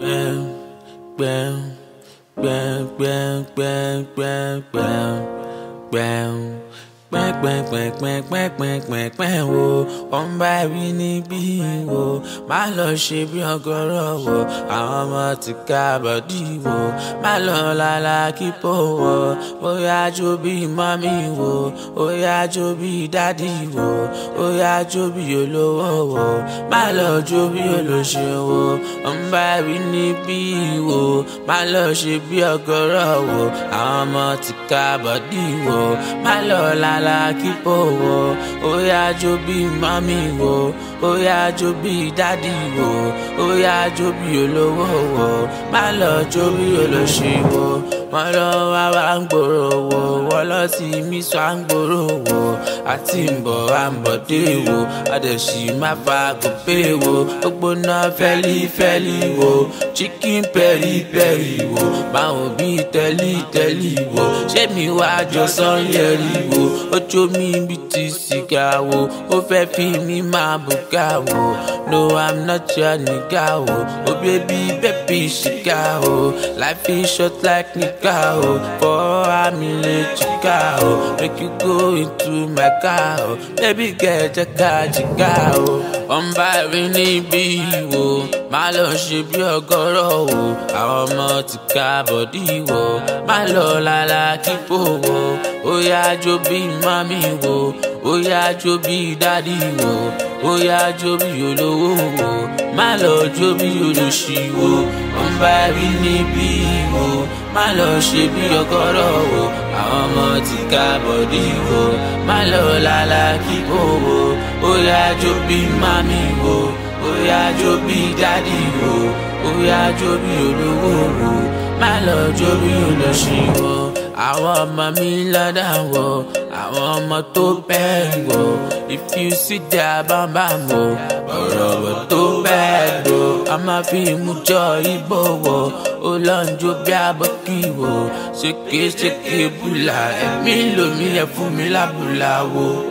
Bam, bam, bam, bam, bam, bam, bam, bam. pẹ́pẹ́pẹ́pẹ́pẹ́pẹ́pẹ́ wo wọ́n bá rí níbí wo má lọ ṣe bí ọgọ́rọ̀ wo àwọn ọmọ ti ká bọ̀dí wo má lọ lálá kíkó wo bóyá jó bí mọ́mí wo bóyá jó bí dádì wo bóyá jó bí olówó wo má lọ jó bí olóṣè wo wọ́n bá rí níbí wo má lọ ṣe bí ọgọ́rọ̀ wo àwọn ọmọ ti ká bọ̀dí wo má lọ lálá alákìpọ̀ wọ ó yá jó bí mami wọ ó yá jó bí dádì wọ ó yá jó bí olówó wọ má lọ jó bí olóṣì wọ wọn lọ wá wá ń gbòòrò wọ wọn lọ sí mí sọ à ń gbòòrò wọ àti ń bọ̀ à ń bọ̀ dé wọ àdẹ̀sí má fa gòpè wọ gbogbo náà fẹ́lí fẹ́lí wọ chicken pẹ́rí pẹ́rí wọ báwọn bí tẹ́lí tẹ́lí wọ ṣé mi wá jọ sọ́yẹ́rì wọ ojú mi bí ti sìgá wo ó fẹ́ fi mí máa bùgá wo no i'm not your nigga o oh baby baby ṣìgá o life is short like nigga o for ami le jìgá o make you go into my car o baby girl jẹ́ ká jìgá o wọ́n bá rí níbí wo má lọ ṣe bí ọgọ́rọ̀ o àwọn ọmọ ti ká bọ̀dí wo má lọ lálá kíkó wo ó yá jó bí mami wo ó yá jó bí dádì wo ó yá jó bí olówó wo má lọ jó bí olóṣì wo wọ́n bá rí níbí wo má lọ ṣe bí ọgọ́rọ̀ wo àwọn ọmọ ti ká bọ̀dí wo má lọ lálá kíkó wo ó yá jó bí mami wo ó yá jó bí dádì wo ó yá jó bí olówó wo má lọ jó bí olóṣì wo àwọn ọmọ mi lọ́dà wọ àwọn ọmọ tó bẹ́ẹ̀ wọ if you see their bambam wọ ọ̀rọ̀ wọ tó bẹ́ẹ̀ wọ a máa fi mú jọ ibo wọ ó lọ ń jó bí abọ́kì wọ ṣèké ṣèké bùlà ẹ̀mí lomi ẹ̀ fún mi lábùlà wọ.